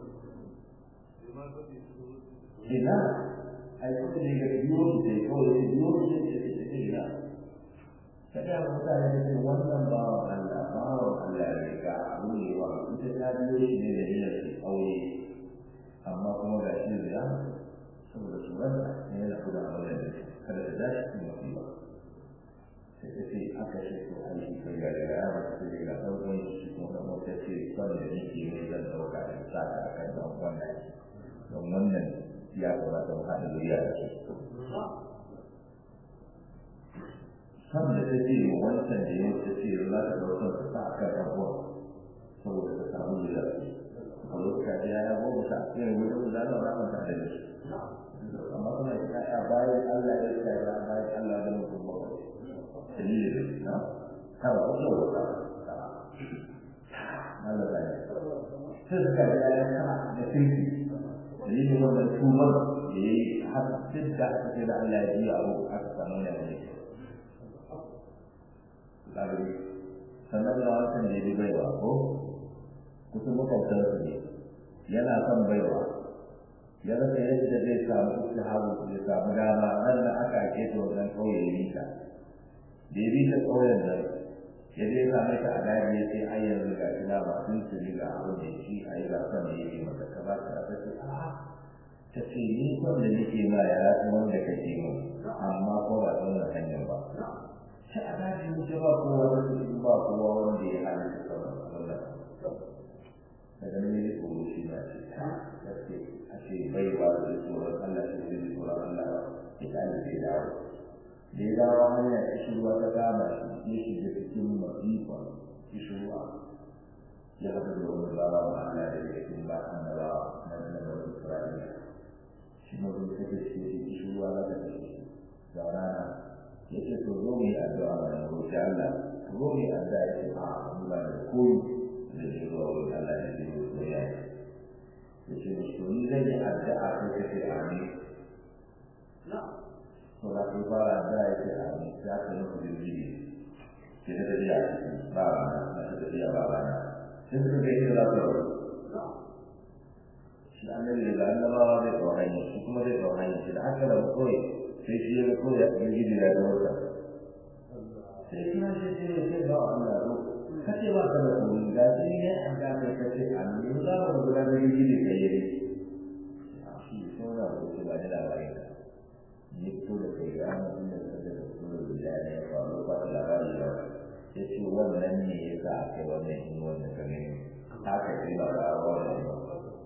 ina ai kuma ne ga biyo shi sai kawai ya biyo shi sai ta ce ina ta ga mutane da ce wannan bawan Allah bawan Allah ne ga abu ne wa ita ta biyo shi ne da niyyar aure amma kuma ga shi da ya saboda tsoron ne yana kuda a wajen da kada da dashi cikin musiba sai ta ce aka ce to an shi kai ga daga yawon ta ce ga ɗaukan shi kuma da mota ce son da nake ne zan ɗauka da sa ta a kan ɗan wannan don wannan ya kamata mu haɗa zuriya da su san da ta ce wancan da yau ta ce za ta ɗaukar ta sa a kan ɗan saboda ta samu zuriya a lokacin ya ya goma sha irin wurin da za a mata da shi amma kuma ya ya bayan Allah ya ce ya bayan Allah da mutum ba dalilin na kawai ko so ka Allah ya sai suka ga ya kama da tinki dalilin wannan tuban da yayi har duk da aka ce da Allah ya ji abu aka samu ne ne lalle sannan da wannan ne bai baiwa ko kusan makwabtarsa ne yana son baiwa ya rasa yadda zai samu istihabu ya samu dama nan da aka ake ta wannan kauye ya bita da ya bita kauyen nan ya je same ta a daji ya ce ai yanzu ga ina ba sun su ga abu da shi a yi gasan da yake mata ka ba ta ta ce a ta ce ni son da nake ma ya rasu wanda kake mu amma ko ba wannan hanyar ba sai a daji wuce ba kowa wanda ba kowa wanda ya halitta sauran Allah daga nan ne tsoro shi na ce ta gaske a ce bai ba da tsoron Allah shi zai tsoron Allah ya kare zai dawo da ya dawo hanya kishirwa ta kama shi ya shiga cikin masifa kishirwa ya haɗu da wani bawa wa Allah da ya cikin ba annabawa na annabawa Isra'ila shi ma zai sake shi ya kishirwa za ta kashe shi da rana ya ce to zo mu yi addu'a ma na roƙi Allah zo mu yi addu'a ya ce a mu ba da koyi da ke zuwa wurin Allah ya ce mu so ya ya ce to ni zan yi addu'a ko kace amin to da ku fara addu'a ya ce amin za ka yi muku jirgi ke da tafiya ba ba na na ta tafiya ba ba na sai suka ga inda za su rabu shi annabi da annabawa zai tsawo hanyar shi kuma zai tsawo hanyar shi da aka rabu kawai sai shi ya ga kawai ya gidi da ga wata sai kuma shi ce ya ce ba wa Allah zo kace ba ka da koyi ga shi ne an ga kai kace amin za mu gudanar da gidi kai yayi shi sai da ku ba da labarin ka ni fito da kai ga mutum da ka da su da ne ya faru ba da labarin da ya ce wannan ne ya sa aka yi wannan in wannan ka gani haka ce ba da wannan ba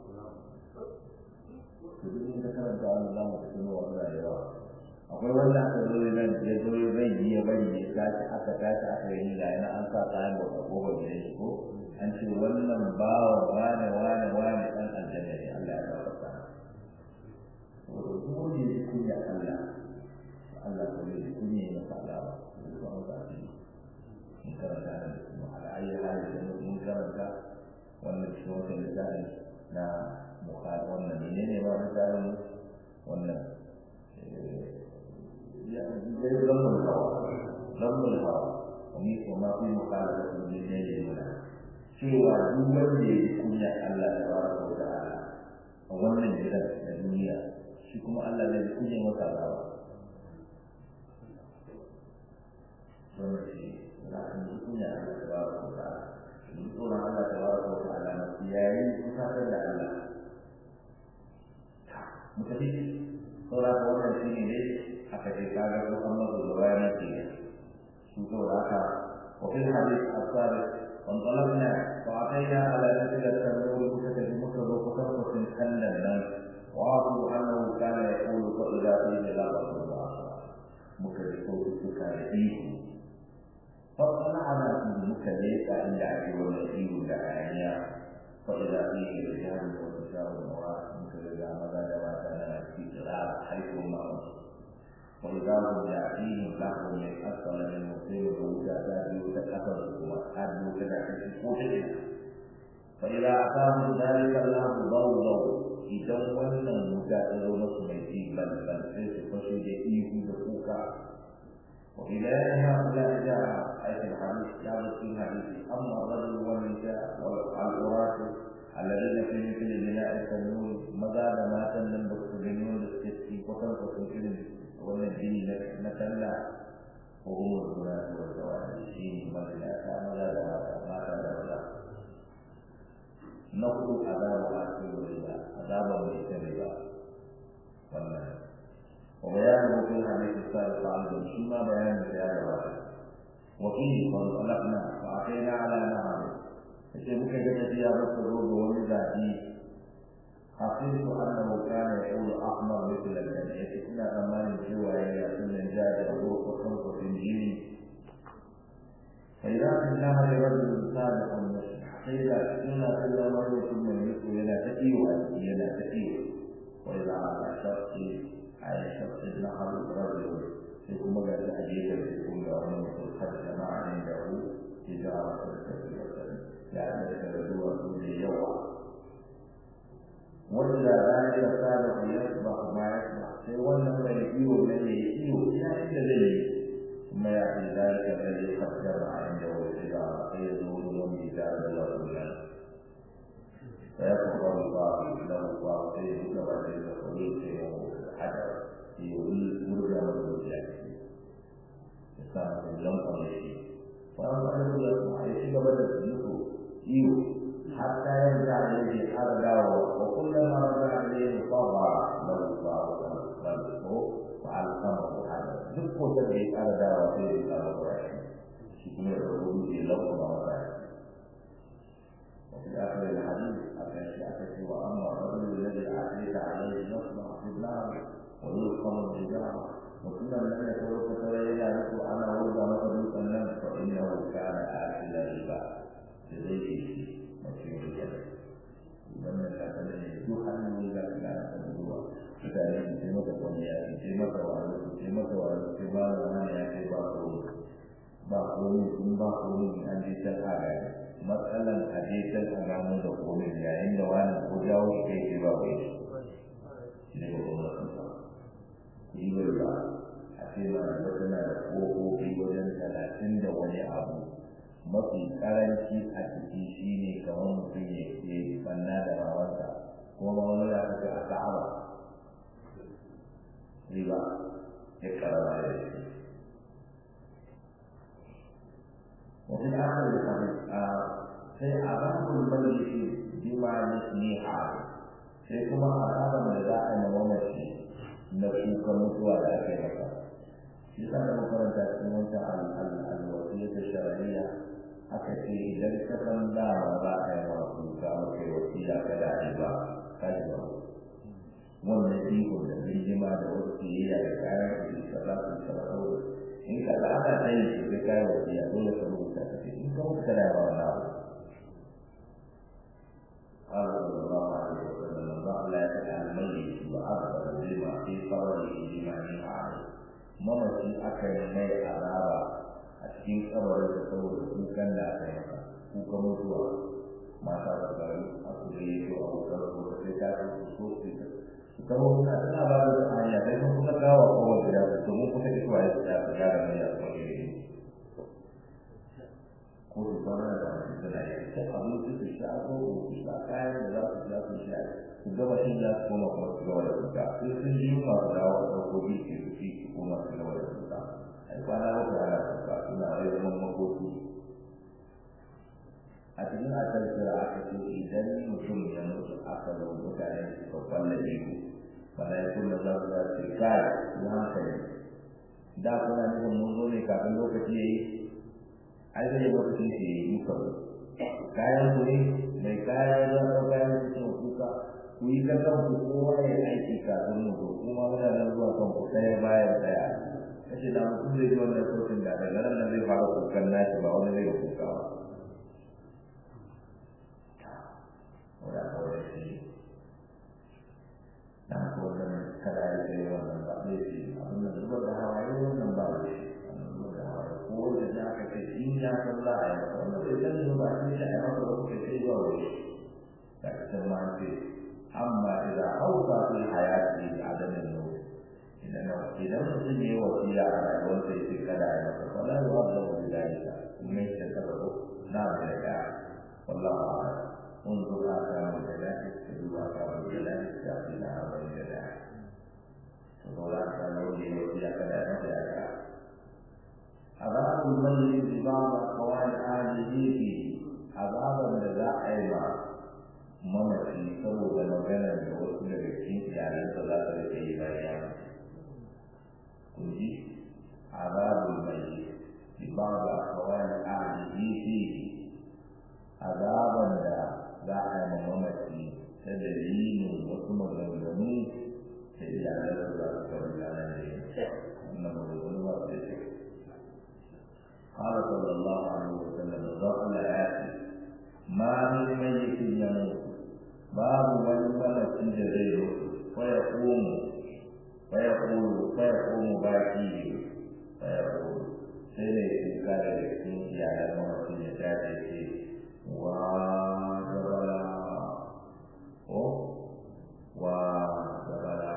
to duk da karanta wannan za mu tuno wannan da yawa akwai wanda aka zo nan ya zo zai yi ya bari ya tashi aka tashi aka yi ga yana an sa kayan bauta ko ba gidan shi ko an ce wannan bawa wane wane wane dan aljanna ne Allah ya gafarta saboda duk wanda ya ji kunya Allah Allah ko ya ji kunya ya masa alama ya zo an sa shi mun karanta da kuma ala ayi hali da mun karanta wannan shi wannan littafin na bukhari wannan menene ba littafin wannan زي ضم الهواء ضم الهواء وما في مخالفة بالليل المنى cewa duk wanda ya kunya Allah da baraka wa ta'ala a wannan gidan da duniya shi kuma Allah zai kunya masa rawa wannan shi za a yi kunya Allah da baraka wa ta'ala shi tsoron Allah da baraka wa ta'ala na yayin kusatar da Allah mutafi saboda wannan shi ne dai aka ce kaga ko an mazo da bayan ke su to haka wa fil hadith asar wan talabna wa atayna ala nasila tanur kuta bi mutaba kuta kutin kallan nan wa aqu annahu kana yaqulu fa idha qila la rasulullah muka ji ko suka da ihu fa qala فيه رجال ونساء وامرأة مثل إذا مدى دواتنا في قراءة حيث ما وإذا هم يأتيهم لحم من أسفل من مسلم وجاء يتكفر وأدوا كذا في فإذا أتاهم ذلك الله ضوضوا idan wannan wuta ta zo masu mai ji balbal sai su fashe da ihu da kuka wa idan ya kula da aikin hadis ya zo cikin hadisi amma rajul wa nisa wal alqurat alladhina fi mithli bina'i tanur maza da matan nan da su gani wanda suke ci kwatan kwatan irin wannan jini na talla ko umar guda da zawani shi ne mazinata maza da mata mata da maza na hudu azabu akil riba azaban mai ta riba wannan wa bayanu fi hadith sallallahu alaihi wasallam shi ma bayanin da ya gabata wa fi qad qalaqna fa atayna ala nahar sai muka ga tafiya ba ta zo ga wani zabi حسبت أنه كان يقول أحمر مثل الجنة إنا أمان سوى يأتون جاد الروح وخلق في الجيل فإذا في النهر رجل صادق مسلم sai ga suna kallon wani mutum mai mutu yana ta iyo a ciki yana ta iyo wai za a shafi a yi shafi na haru rarrabu sai kuma ga ta gefen cikin ga wani mutum har jama'a ne da hu ya ga wasu da ta fi ya da da zuwa su da yawa wanda za a yi sa da ku ya ba kuma ya ba sai wannan mai iyo ne ya iyo ina inda zai yi kuma ya fi zalika da ya fassar a inda wani ga sai ya zo wurin كتاب الله سبحانه فيقرأ الله له الله فيه كما جل خليقه الحجر في مرجع مرجع كان لم قبله فأما أنه يسمع يشيك بدل نفسه إيو حتى يرجع إليه حرجا وكلما رجع إليه طغى له الله خلقه وعلقمه حجر نفسه تبعي حرجا وفيه كما قرأه شكرا لله لكم ومتعه وفي آخر الحديث أكشفت وأما الرجل الذي أعطيت عليه يصنع في النار ويلقم الحجارة وكل من يتوقف تبين له أنا ولد مثل الناس فإنه كان آكل الربا بغير مسير الجنة wannan kakanin ne duk hannun da ka gana ta zuwa mutane su ce maka kwanya su ce maka wani su ce maka wani su ce ba da wani ya ce ba komi ba komi sun ba komi an je can a gari matsalan a je can a gano da komi yayin da wani ko jawo shi kai ce ba bai shi ne ba kuma sun sa ribar ba a ce ma da tana da ƙofofi wajen talatin da wani abu mafi karanci a ciki shi ne kamar mutum ya ke banna da bawansa kuma ba wani da aka a ka'aba riba ya karama da shi وفي آخر الحديث sai azabul mayyit bima nisniha sai kuma azaban da za a yi mamaci na kuka mutuwa da aka yi masa shi sa da makaranta cikin wancan alwasiyar da shar'iyya aka ce idan ka san dama za a yi wa kuka maka yi wasiya ka da a yi ba ka yi ba wannan iko da bijima da wasu kiyayya da kayan da ka za su sarrafa in ka za ana ta yi sai kayan wasiya dole ka rubuta ka ce in ka mutu kana yawa na قال صلى الله عليه وسلم الله لا يتعلم الميت وأكثر بما في قبره بما عليه mamaci aka yi mai azaba a cikin kabarin da saboda kukan da aka yi maka kukan mutuwa mata da gari a kuma yi to abokan su da sai ta su so su ta su kama suna suna ba da su hanya sai sun kusa kawo kowa gida su domin kusa isuwa ya tsaya su gyara mai da kuma yi ko su kwana da wani suna yi ta abinci su sha ko su sha kayan da za su sha su sha su gaba shi za su koma kuma su gaba da kuka sai sun ji yunwa su dawo a ɗauko biki su ci su koma su gaba da kuka ai kwana wata ana kuka suna rai zaman makoki a cikin asar kira aka ce idan mutum ya mutu aka zo mutane suka kwalla ihu malaikun da za su za su kai su hankali da kuna nufin mun zo ne kafin lokaci ya yi ai zai lokacin shi ya yi muka kayan ku ne mai kaya ya zo kayan su sun kuka ku yi ka kan ku kowa ya aiki kafin mu zo kuma muna nan zuwa kan ku ɗaya bayan ɗaya kace da mutum zai ji wannan sautin da daga nan nan zai fara kukan nashi ba wani zai kuka ba wanda kada ya kai wannan ba ne shi abin da zubar da hawaye wannan ba ne zubar da hawaye ko da za ka ce in ya san za a yi masa wannan bai sani ba shi da ya masa ba kai sai zuwa wuri da ka san ma ce amma idan hauka fi hayati adamin nuri idan idan mutum ya yi wasiya a rayuwarsa ya ce kada ya masa wala ya wanda wani dalika kuma ya ce kada ko na da ya والله أعلم انظر آثار الجنائز تدل آثار الجنائز تأتينا أمر الجنائز تقول آثار نولي وفيها كذا كذا عذاب الميت ببعض أقوال أهله فيه عذابا لذا أيضا mamaci saboda maganar da wasu daga cikin iyalansa za su rike yi bayan kun ji azabul mai bi ba da kawai ahlihi fihi azaban da za a yi mamaci ta dalilin wasu maganganu da iyalan da za su faru da nan ne wannan maganganu ba su ce قال صلى الله عليه وسلم ضرب ياتي ما من ميت يموت باب والملك جزيه ويقوم ويقول ويقوم باكيه ويقول سيدي قال لك يا المرأة يتاتي وجبلا وجبلا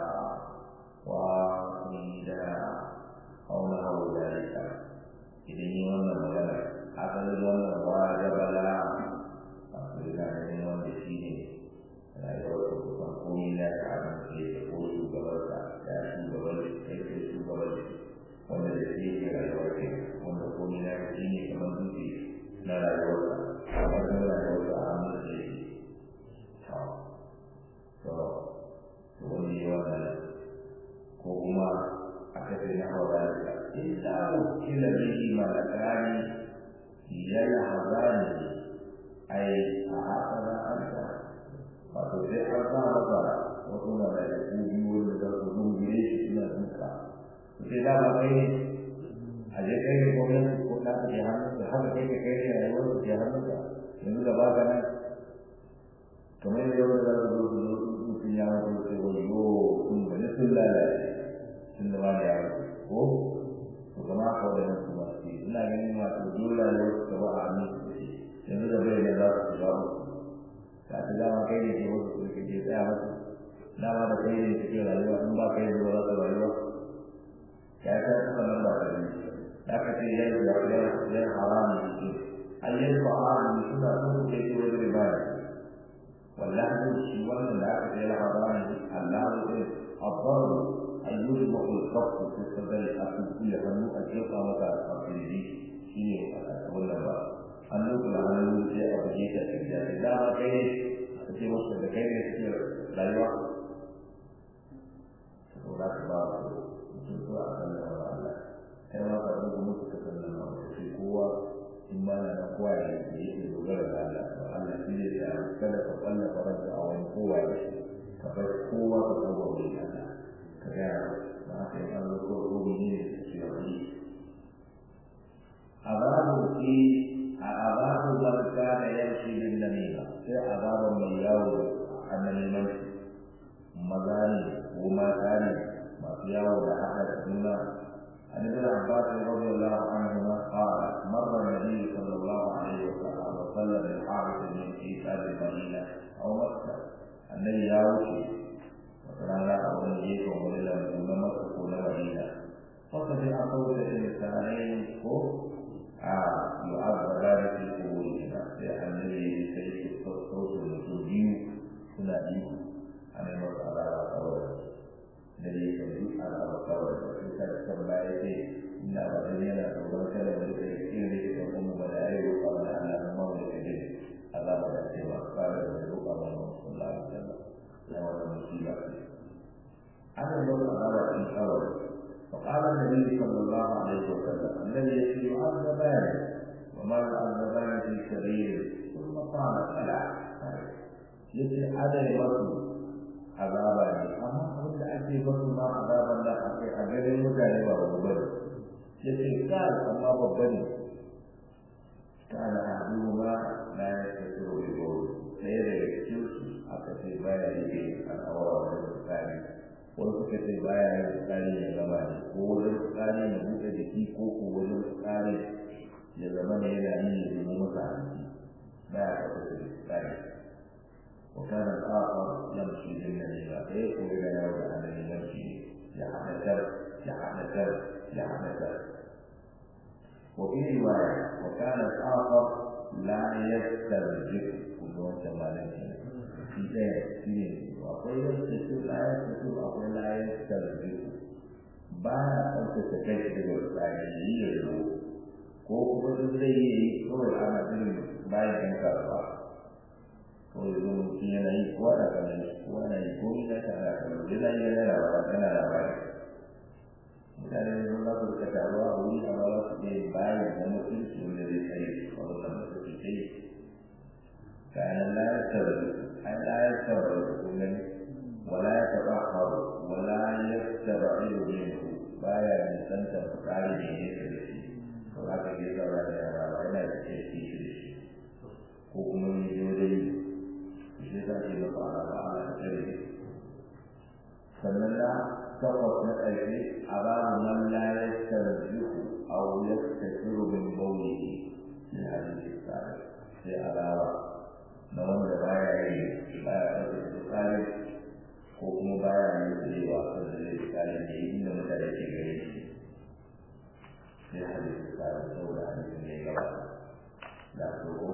وقيدا أو نحو ذلك إذن يوانا مغانا أقل يوانا وجبلا أقل يوانا يوانا شيني rayuwar da kusan komai na ka abin ke da ko shugabarsa ya shugabar da kai kai shugabar da wanda da shi ke rayuwar ke wanda komai na ka shine kamar dutse na rayuwarsa kamar na rayuwarsa a hannun da yake to to to wani yi wannan ko kuma aka ce na haura da illa kila bihi malakani yana hazani ai a haka da anta wato sai an sa masa wasu malaiku biyu wanda za su zungure shi suna duka sai da ba kai a je kai ne gwamnati ko na ke hannun da haka kai ka kai ne a yawar da ke hannun da yanzu da ba ka nan kamar yadda yau da za su zo su zo mutum ya mutu sai wani yo sun bane sun lalace sun da ba da yaro ko to kama ka da nan kuma ce ina ganin masu dole ne wasu gaba a hannun su ce yanzu da bai da za su shiga musu ka ta dama kai ne ke wasu su ke tsaya musu dama da kai ne suke rayuwa in ba kai zuwa za su rayuwa ya ta kuma nan ba ta gani aka ce ya yi ya ya haramu ne ayyar fa'alu suna son da ke wajen ibada wallahi shi wannan da aka ce ya haramu Allah ne abbar ayyul maqul qaf fi sadri asu ya hannu a ce ka maka afiri shine wannan ba hannu kula hannu sai a buge ta da da ba kai ne a ce musu da kai ne suke rayuwa to da ba mutum ko a kan da Allah kai ma ka rubu musu ka san nan ba sai kowa in ma na kowa ya yi yake dogara da Allah to Allah shi ne ya kada ka kalla faranta a wani kowa ya ka bar kowa ka kawo wani Allah ka ga ba ka yi Allah ko rubu ne shi ya yi azabu fi azabu man kana yamshi bin namima sai azaban mai yawo a namiman maza ne ko mata ne masu yawo da haka da juna عن ابن عباس رضي الله عنهما قال مر النبي صلى الله عليه وسلم بالحارث من كتاب المدينه او مكه النبي يا وشي وكان ابو نجيب ومولى من مكه ومدينه فسمع صوت الانسانين يعذبان في قبورهما لأن النبي سيد صوت المسلمين suna ihu a mai masu alama kawai da ya kan duk alama kawai da su ta da kan baya ce ina ba da yana tsoron kada wani da ya kira da ke kuma ba da ya roƙa mana Allah na mawa da kaje azaba da cewa fara da roƙa mana sallallahu alaihi wasallam na wannan musiba ce ana yau azaba in kawai فقال النبي صلى الله عليه وسلم الذي يعذبان وما يعذبان في كبير ثم قال فلا yace adai wasu azaba ne amma abin da ake wasu ma azaban da ake a garin mutane ba babu bane yace kai amma babba ne kana hadu ma la yasiru bi qawl sai da cikin aka ce baya yi al'awara da tsari wani suka ce baya yin tsari ya gaba ne ko wajen tsari ya buɗe jiki ko ko wajen tsari ya zama ne yana yi ya zama masa hanci baya kafa da tsari وكان الآخر يمشي بالنميمة فيقول إلى يوم أنني يمشي يحدث يحدث يحدث وفي رواية وكان الآخر لا يسترجع كلهم كما في ذلك akwai yadda la ya fito akwai la ya tarbi ba ya ɗauka kai shi daga tsari yi ya zo ko kuma duk zai yi kawai ana irin bayan ɗan kasuwa kawai zo mutum yana yi kowa da kallon shi kowa na yi ko ina ta da kallon yana yi yana labara tana labari mutane sun za su rika taruwa a wuri amma za su iya bayan na mutunci wanda zai tsaye a wannan mutunci ta yi kayan la ya tarbi أن لا يستبعد منه ولا يتبعض ولا يستبعد منه بايا من سنة فقال من يسرش وهذا يستبعد ولا يستبعد ko kuma ne yau da yi shi za ke da fara ba a tsare sannan na takwas na ƙarshe a ba mu man la ya tarjihu aw yastakiru min bawlihi fi hadhihi sa'ah sai alawa na wanda baya yi baya ɗauke da tsari ko kuma baya yi tsaye wa kan da zai tsari da yi inda mutane ke gare shi sai hadisi tsari saboda hadisi ne gaba da tsoro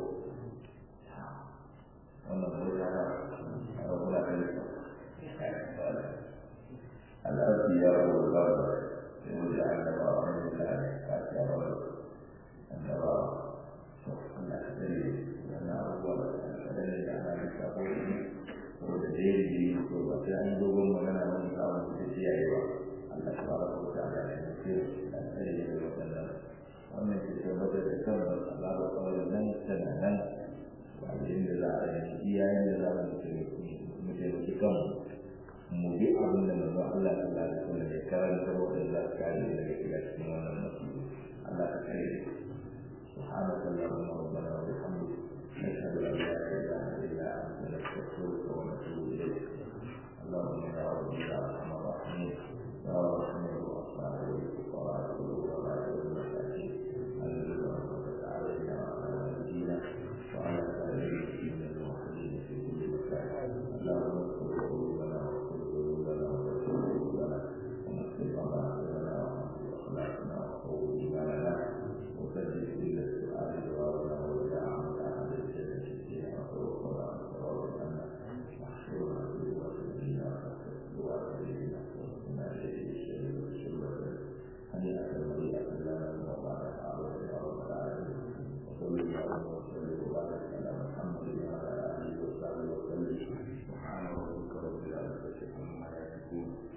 wannan ko ta ba a rabuwa da yi Allah ya yi wa ba da sai mu da annaba wa ne da ka ta ba annaba Allah ya tsare wannan abubuwa da da ana da sabo ko da dai ko ba sai an dogon magana wani kawo da shi yayi ba Allah tabaraka wa ta'ala ya ce da tsare da wannan wannan ke tabbatar da kan Allah da kawai nan tana nan ba da za a yi iyayen da za mu mu taimaki kanmu mu bi abin da manzo Allah sallallahu alaihi wasallam ya karanta wa da za ka yi daga cikin wannan mutum Allah ka kare سبحانك اللهم ربنا وبحمدك نشهد ان لا اله الا انت نستغفرك ونتوب اليك اللهم يا رب يا ارحم الراحمين يا رحم الرحمن والفقراء والغلاء والمساكين انزل رحمتك علينا وعلى والدينا وعلى سائر المسلمين الموحدين في كل مكان اللهم اغفر قلوبنا واغفر قلوبنا واغفر قلوبنا ونصر ضمائرنا وحفظ اخلاقنا وقوي ايماننا وسدد كل السؤال جوابنا وجعل احد الجنه فيها وتوفنا عن صراط عنا واحشرنا في وسطنا وسلمنا واسقنا اليه الشر والشر هنيئه مريئه لنا وبعد عبد يا رب العالمين وصل اللهم وسلم وبارك على محمد وعلى اله وصحبه وسلم سبحان ربك رب العزه عما يصفون